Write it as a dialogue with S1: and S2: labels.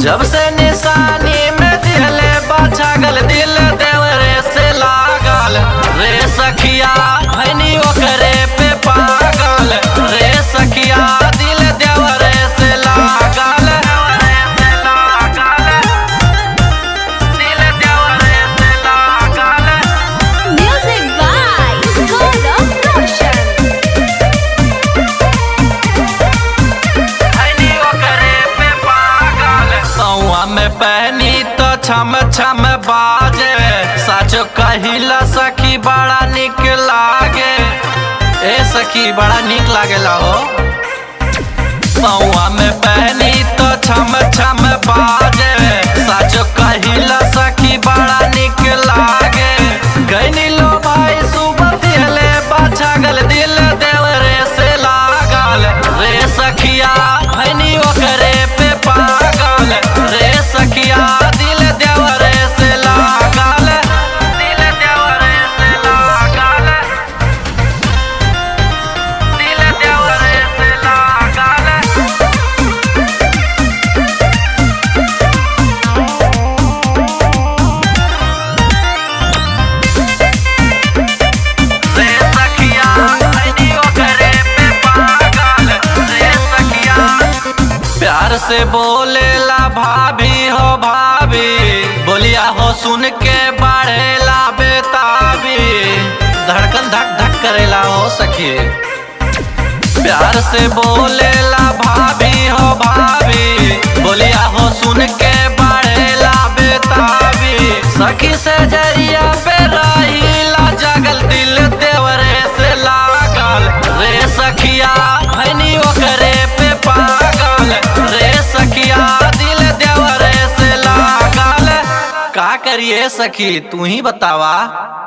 S1: जब से निशानी में दिले बाछागल दिल देवरे से लागल रे सखिया भैनी ओकरे पे पागल रे सखिया दिल देवरे से लागल से लागल दिल देवरे से लागल
S2: Music by Gaurav Roshan.
S1: भैनी ओकरे पे पागल सौआ में पहनी तो छम छम बाजे साचो कहिला सखी बड़ा निक लागे ए सखी बड़ा निक लागेला हो सौआ में पहनी तो छम छम बाजे साचो कहिला सखी बड़ा निक लागे गैनी लो भाई सुबह दिले बाछागल दिल देवरे से लागल रे सखिया भैनी ओकरे पे पागल रे सखिया दिल देवरे से लागल दिल देवरे से लागल दिल देवरे से लागल रे सखिया भैनी ओकरे पे पागल रे सखिया प्यार से बोलेला भाभी हो भाभी बोलिया हो सुन के बढ़ेला बेताबी धड़कन धक धक करेला हो सखी प्यार से बोलेला भाभी हो भाभी बोलिया हो सुन के बढ़ेला बेताबी सखी से जरिया पे रहीला जगल दिल देवरे से लागल रे सखिया भैनी ओकरे पे पागल रे सखिया दिल देवरे से लागल का करिए सखी तू ही बतावा